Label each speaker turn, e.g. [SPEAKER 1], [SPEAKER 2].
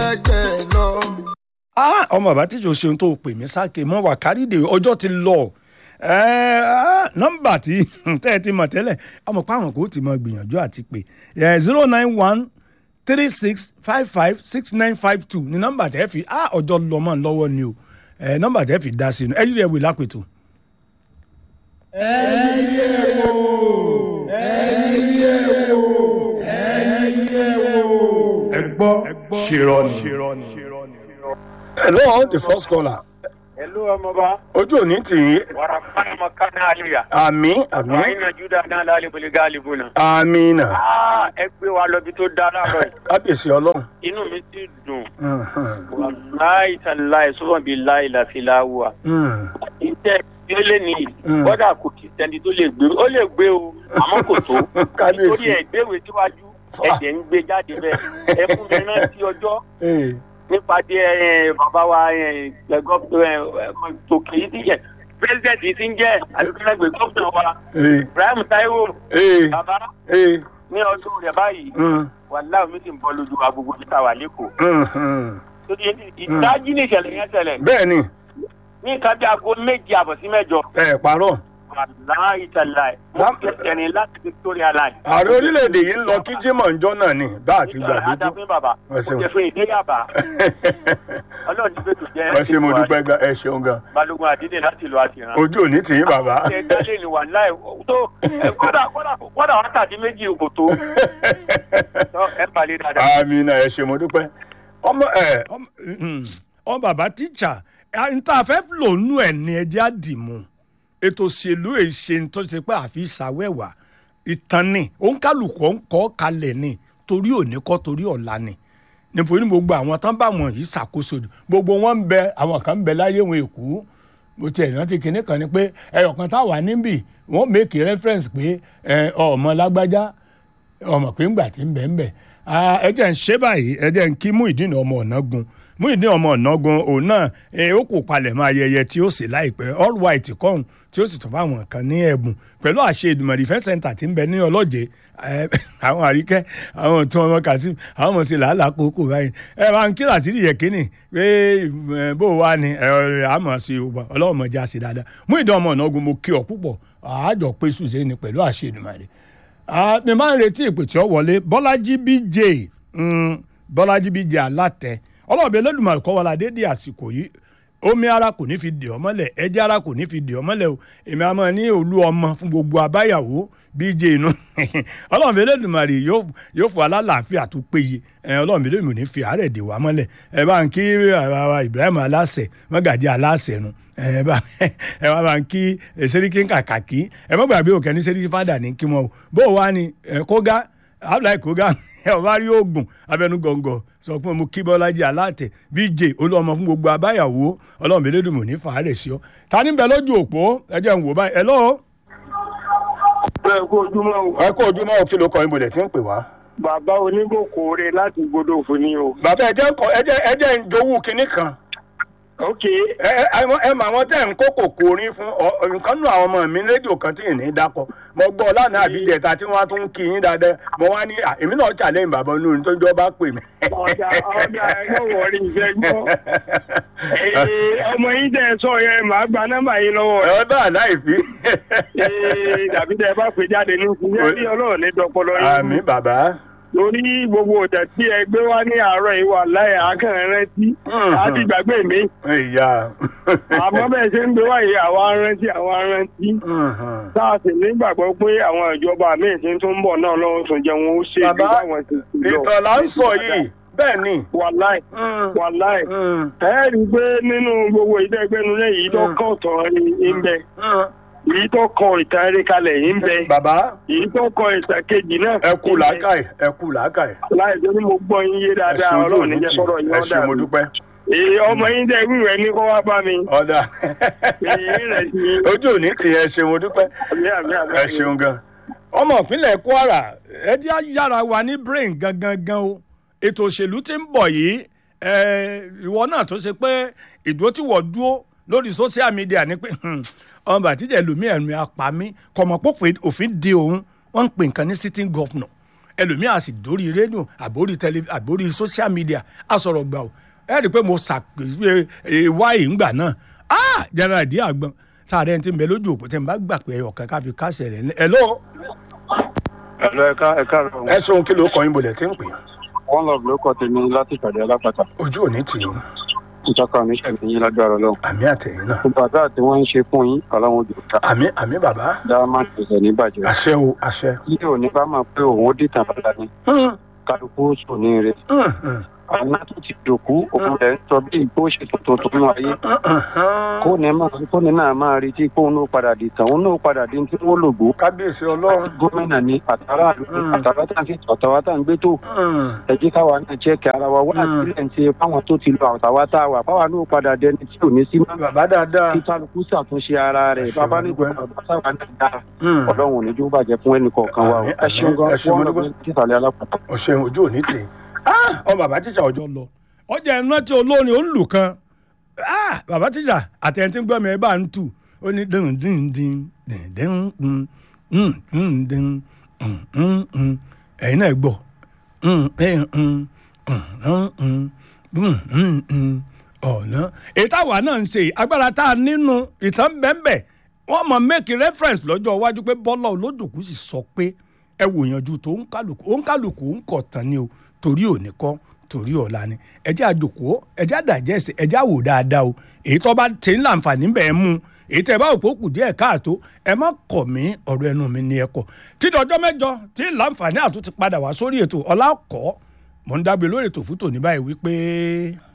[SPEAKER 1] kẹ̀kẹ́ lọ.
[SPEAKER 2] Ah, ọmọ bàbá tíjọ ṣeun tó pè mí sáké mọ wà kárìdè ọjọ́ ti lọ Eh, ah, nọ́mbà tí tẹ́ ẹ ti mọ̀ tẹ́lẹ̀ àmọ́ páwọn kò tí mọ gbìyànjú àti pé zero nine one three six five five six nine five two ni nọ́mbà tẹ́ fi ah, ọjọ́ lọ́mọ lọ́wọ́ ni o Eh, nọ́mbà tẹ́ fi dá sí i ẹ yí rẹ̀ wò lápètò.
[SPEAKER 3] ẹ gbọ́ ṣèrọ̀nì.
[SPEAKER 2] hello the first caller
[SPEAKER 4] Hello ọmọba
[SPEAKER 2] ojú òní tì í
[SPEAKER 4] wàrà fáyọmọ kánà àlìyà
[SPEAKER 2] àmì àmì
[SPEAKER 4] wàá iná júdà náà lálẹ́ bọ̀lẹ̀ gáàlì bùnà.
[SPEAKER 2] àmì nà
[SPEAKER 4] ẹ gbé wa lọ́bi tó dá láàárọ̀ yìí
[SPEAKER 2] kábíyèsí ọlọ́run.
[SPEAKER 4] inú mi ti dùn
[SPEAKER 2] Mhm.
[SPEAKER 4] wàláì tàláì sọ́wọ́n bíi láì láfilá wà.
[SPEAKER 2] Mhm.
[SPEAKER 4] iṣẹ́ ìdílé nìyí
[SPEAKER 2] Mm.
[SPEAKER 4] kọ́dà kò kì í sẹ́ni tó lè gbé ó lè gbé o àmọ́ kò tó
[SPEAKER 2] Kábíyèsí.
[SPEAKER 4] nítorí ẹ̀ gbéwé síwájú ẹ̀jẹ̀ ń gbé jáde bẹ́ẹ̀ ẹ fún mi rántí ọjọ́
[SPEAKER 2] Eh,
[SPEAKER 4] nípàdé ẹ bàbá wa ẹ gọ́ọ̀tò tòkè yìí ti jẹ pírẹsidẹ̀ntì yìí ti ń jẹ́ àdúgbò gómìnà wa
[SPEAKER 2] eh,
[SPEAKER 4] ibrahim taiwo
[SPEAKER 2] eh,
[SPEAKER 4] bàbá
[SPEAKER 2] eh,
[SPEAKER 4] ní ọdún rẹ̀ báyìí
[SPEAKER 2] mm,
[SPEAKER 4] wàhálà omi ti ń bọ́ lójú wa gbogbo níta wà lẹ́kọ̀ọ́
[SPEAKER 2] mhm.
[SPEAKER 4] torí ìdájí ní ìṣẹ̀lẹ̀ yẹn ṣẹlẹ̀
[SPEAKER 2] bẹ́ẹ̀ ni
[SPEAKER 4] ní nǹkan bí aago méje àbọ̀ sí mẹ́jọ
[SPEAKER 2] ẹ parọ́
[SPEAKER 4] wàhálà ìtàlá ẹ̀ wọ́n fi ẹ̀rìn láti victoria line.
[SPEAKER 2] ààrẹ orílẹ̀-èdè yìí ń lọ kí jimoh njọ́ náà ni bá a ti gbàgbé tó.
[SPEAKER 4] adáfín bàbá
[SPEAKER 2] Ẹ
[SPEAKER 4] ó
[SPEAKER 2] ṣeun.
[SPEAKER 4] jẹ fún ìdí yàbá ọlọ́run ní bẹ́ẹ̀ tó jẹ́
[SPEAKER 2] ẹ ṣe mo dúpẹ́ gan ẹ ṣeun gan
[SPEAKER 4] balógun àdínní láti lọ àtìrán.
[SPEAKER 2] ojú òní tì í bàbá.
[SPEAKER 4] ẹ dálé ni wà láì tó ẹ kọ́dà kọ́dà kọ́dà wákàtí méjì kò tó Tọ́, ẹ balẹ̀ dáadáa.
[SPEAKER 2] àmì náà ẹ ṣe mo dúpẹ́. ọmọ ẹ ọmọ bàbá tíjà n ta fẹ́ lò nú ẹ̀ ní ẹjẹ́ àdìmú ètò òṣèlú èṣe tó ṣe pé àfi ìsàwẹ́wà ìtàn ni òǹkàlùkù ń kọ́ kalẹ̀ ni torí òní kọ́ torí ọ̀la ni nítorí gbogbo àwọn tán bá wọn yìí ṣàkóso gbogbo wọn ń bẹ àwọn kan ń bẹ láyé wọn èkó mo ti ẹ̀ rántí kinní kan ni pé ẹyọ̀kan táwa níbì wọ́n make reference pé ẹ, ọmọ lágbájá ọmọ pé ńgbà tí ń bẹ̀ ń bẹ̀ ẹ jẹ́ ń ṣe báyìí ẹ jẹ́ ń kí Muyideen ọmọ Ọ̀nàgun Muyideen ọmọ Ọ̀nàgun òun náà ẹ, ó kò palẹ̀ mọ́ ayẹyẹ tí ó sì láìpẹ́ all white kọ́hún tí ó sì tún fáwọn kan ní ẹ̀bùn pẹ̀lú àṣẹ Ìdùmọ̀ defence center tí ń bẹ ní ọlọ́jẹ́ ẹ, àwọn àríkẹ́ àwọn tí wọn Kazeem àwọn ọmọ sí làálàá kókó báyìí ẹ bá ń kíra sí ìyẹn kínní pé ẹ, bó wà ní ẹ àmọ̀ sí ọlọ́run mọ̀já sí dáadáa Muyideen ọmọ Ọ̀nàgun mo kí ọ púpọ̀ àájọ pé sùsẹ́ ni pẹ̀lú àṣẹ Ìdùmọ̀ rẹ̀ Ah, mi máa ń retí ìpè tí ó wọlé bọ́lájí bj mm, bọ́lájí bj alátẹ ọlọ́ọ̀bẹ Olódùmarè kọ́ wọlé adédè àsìkò yìí omi ara kò ní fi dè ọ́ mọ́lẹ̀ ẹ̀jẹ̀ ara kò ní fi dè ọ́ mọ́lẹ̀ o èmi àmọ́ ní olú ọmọ fún gbogbo abáyàwó bj inú ọlọ́ọ̀bẹ Olódùmarè yóò yóò fún alálàáfíà tó péye ẹ, ọlọ́ọ̀bẹ Olódùmarè ò ní fi àárẹ̀ dè wá mọ́lẹ̀ ẹ bá ń kí àwa Ibrahim aláṣẹ mọ́gàdí aláṣẹ nu ẹ bá ẹ wá bá ń kí sẹ́ríkì kàkàkí ẹ má gbàgbé òkè ní sẹ́ríkì fádà ní kí wọn o bó o wá ní ẹ kóga abdullahi kóga ẹ ò bá rí oògùn abẹnugọ̀ngọ̀ sọ fún mi kí bọ́lájí aláàtẹ bíjè olúọmọ fún gbogbo abáyàwó ọlọ́run mi lédùn mọ̀ ní fàárẹ̀ sí ọ ta ní bẹ lójú òpó ẹ jẹ́ ń wò báyìí ẹ lọ́wọ́.
[SPEAKER 4] bẹ́ẹ̀ kó ojúmọ́ o
[SPEAKER 2] ẹ kó ojúmọ́ òkè ló kọ ibodè tí ń pè wá.
[SPEAKER 4] bàbá onígbòkòrè láti gbọdọ̀ fún ni o.
[SPEAKER 2] bàbá ẹ jẹ́ ń kọ ẹ jẹ́ ẹ jẹ́ ń jowú kinní kan
[SPEAKER 4] ok
[SPEAKER 2] ẹ ẹ ẹ- ẹ mọ àwọn tẹ́ ń kó kòkó orin fún ọ ọ, nǹkan nù àwọn ọmọ mi rédíò kan tí ì ní dákọ mo gbọ́ lánàá àbíjẹta tí wọ́n á tún kí yín dáadáa mo wá ní à, èmi náà challenge bàbá olórin tó ń jọ bá pè mí.
[SPEAKER 4] ọ̀dà ọ̀dà ẹ̀yọ́ wọ̀rí ìfẹ́ gbọ́. Ee, ọmọ yín tẹ́ ẹ sọ yẹn màá gba nọ́mbà yín lọ́wọ́ rẹ̀.
[SPEAKER 2] ẹ bá àláìfí.
[SPEAKER 4] Ee, dàbí tẹ́ ẹ bá pè jáde ní ìfúnjẹ́ bí ọlọ́run ní dọpọlọ yín.
[SPEAKER 2] àmì bàbá.
[SPEAKER 4] lórí gbogbo ọ̀dà tí ẹ gbé wá ní àárọ̀ yìí wà láyé akẹ́rẹ́ rántí
[SPEAKER 2] Mhm.
[SPEAKER 4] àti ìgbàgbé mi.
[SPEAKER 2] ìyá.
[SPEAKER 4] àmọ́ bẹ́ẹ̀ ṣe ń gbé wáyé àwa rántí àwa rántí.
[SPEAKER 2] Mhm.
[SPEAKER 4] tá a sì nígbàgbọ́ pé àwọn ìjọba míì tí ń tún bọ̀ náà lọ́wọ́ tún jẹun ó ṣe
[SPEAKER 2] Bàbá,
[SPEAKER 4] bí báwọn ti ti lọ.
[SPEAKER 2] ìtàn là ń sọ yìí bẹ́ẹ̀ ni.
[SPEAKER 4] wàláì
[SPEAKER 2] Mm.
[SPEAKER 4] wàláì
[SPEAKER 2] Mm.
[SPEAKER 4] ẹ rí i pé nínú gbogbo ìdẹ́gbẹ́nulẹ̀ yìí tó kàn tán ní ń bẹ
[SPEAKER 2] Mm.
[SPEAKER 4] èyí tó kọ ìtàn eré kalẹ̀ yìí ń bẹ
[SPEAKER 2] bàbá
[SPEAKER 4] èyí tó kọ ìtàn kejì náà
[SPEAKER 2] ẹ kú
[SPEAKER 4] ń bẹ.
[SPEAKER 2] làákàyè ẹ kú làákàyè.
[SPEAKER 4] láì tó ní mo gbọ́ yín yé
[SPEAKER 2] ẹ
[SPEAKER 4] dáadáa
[SPEAKER 2] ṣe ojú
[SPEAKER 4] ọlọ́run
[SPEAKER 2] òní
[SPEAKER 4] níjẹ́
[SPEAKER 2] tì
[SPEAKER 4] sọ̀rọ̀ yín
[SPEAKER 2] ẹ
[SPEAKER 4] ọ̀dà
[SPEAKER 2] ṣe mo dúpẹ́.
[SPEAKER 4] èyí ọmọ yín tẹ́ wíwẹ̀ ní kó wá bá mi
[SPEAKER 2] ọ̀dà
[SPEAKER 4] èyí rẹ̀ sí
[SPEAKER 2] ojú òní tì ẹ ṣe mo dúpẹ́.
[SPEAKER 4] àmì àmì àmì
[SPEAKER 2] ẹ ṣeun gan. ọmọ ìpínlẹ̀ Kwara ẹ jẹ́ á yára wa ní brain gangan gan o ètò òṣèlú tí ń bọ̀ yìí ẹ, ìwọ náà tó ṣe pé ìdúró tí wọ́n dúró lórí social media ni pé hmm, ọmọ bàtíjẹ́ lómi ẹ̀mí apá mi kọ̀mọ̀ pópè òfin de òun wọ́n ń pè nǹkan ní sitting governor ẹlòmíà sì dórí rédíò àbórí tẹlẹ àbórí social media asọ̀rọ̀ gbà ó ẹ rí i pé mo ṣàpèjúwe wáyé ńgbà náà ah general ìdí àgbọn sáré ẹni tí ń bẹ lójú òpó tẹ́ ń bá gbà pé ọ̀kan káfí kásẹ̀ rẹ̀ ẹ lọ.
[SPEAKER 1] ẹ̀lọ́ ẹ̀ka ẹ̀ka rẹ̀
[SPEAKER 2] ẹ ṣeun kí ló kọ yín bolẹ̀ tí ń pè é.
[SPEAKER 1] wọ́n lọ ló kọ́ tèmi láti ìpàdé alápàtà
[SPEAKER 2] ojú òní tì í
[SPEAKER 1] ìjọka oníṣẹ́ mi yín lágbára lọ.
[SPEAKER 2] àmì àtẹ̀yìn náà
[SPEAKER 1] gbogbo àdúrà tí wọ́n ń ṣe fún yín ọlọ́run ojú ta
[SPEAKER 2] àmì àmì bàbá
[SPEAKER 1] dá má tẹ̀sẹ̀ ní bàjẹ́.
[SPEAKER 2] àṣẹ o àṣẹ.
[SPEAKER 1] ilé òní bá máa pé òun ó dìtàn padà ní
[SPEAKER 2] Hmm,
[SPEAKER 1] kálukú sùn ní ire.
[SPEAKER 2] hmm, hmm,
[SPEAKER 1] àwọn tó ti dòkú òun rẹ̀ ń sọ bí ìgbó ṣe tuntun tó nínú ayé.
[SPEAKER 2] hmm, hmm.
[SPEAKER 1] kó ní máa kó ní náà máa retí kó òun ó padà dìtàn òun náà padà di tí wọ́n lògbó.
[SPEAKER 2] kábíyèsí ọlọ́run.
[SPEAKER 1] gómìnà ní àtàrà àdúgbò
[SPEAKER 2] Mm.
[SPEAKER 1] àtàrà tá à ń fi àtàwà tá à ń gbé tó
[SPEAKER 2] Hmm,
[SPEAKER 1] ẹ jẹ́ káwa náà jẹ́ ara wa wá
[SPEAKER 2] Mm.
[SPEAKER 1] sílẹ̀ ń ṣe fáwọn tó ti lọ àtàwà tá a wà fáwa náà padà dẹni tí ò ní sí mọ́.
[SPEAKER 2] bàbá dáadáa.
[SPEAKER 1] kí kálukú ṣàtúnṣe ara rẹ̀
[SPEAKER 2] Ẹ ṣeun,
[SPEAKER 1] bàbá ní
[SPEAKER 2] dúpẹ́.
[SPEAKER 1] gbogbo ọ̀dọ́ sábà náà dáa
[SPEAKER 2] Hmm,
[SPEAKER 1] ọlọ́run ò ní jó bàjẹ́ fún ẹnì kọ̀ọ̀kan wa o
[SPEAKER 2] Àmín,
[SPEAKER 1] ẹ ṣeun gan
[SPEAKER 2] àmín, ẹ ṣeun,
[SPEAKER 1] fún
[SPEAKER 2] mo
[SPEAKER 1] ọ̀nà
[SPEAKER 2] dúpẹ́.
[SPEAKER 1] títàlẹ́ alápàtà.
[SPEAKER 2] ọ̀sẹ̀ ojú òní tì í. Ah, ọ bàbá tíjà ọjọ́ lọ ọjà ẹ̀rọ tí olórin ó ń lù kan Ah, bàbá tíjà àtẹ̀yìn tí ń gbọ́ mi ẹ bá ń tù ó ní dín dín dín dín dín dín dín dín dín dín dín ẹ̀yin náà gbọ́ ọ̀nà èyí táwa náà ń ṣe agbára tá a nínú ìtàn bẹ́ẹ̀ wọ́n mọ̀ make reference lọ́jọ́ iwájú pé bọ́lá olódùkú sì sọ pé ẹ wò yanjú tó ń kálukú ó ń kálukú ń kọ̀ tán ni o torí òní kọ́ torí ọ̀la ni ẹjẹ́ àjòkó ẹjẹ́ àdàjẹ́sẹ̀ ẹjẹ́ àwò dáadáa o èyí tó bá ṣe ń láǹfààní bẹ́ẹ̀ mú èyí tẹ́ ẹ bá òpó kù díẹ̀ káàtó ẹ má kọ̀ mí ọ̀rọ̀ ẹnu mi ni ẹ kọ̀ títí ọjọ́ mẹ́jọ tí láǹfààní àtúntì padà wá sórí ètò ọlá kọ́ mọ̀ ń dágbé lórí ètò fún tòní báyìí wípé.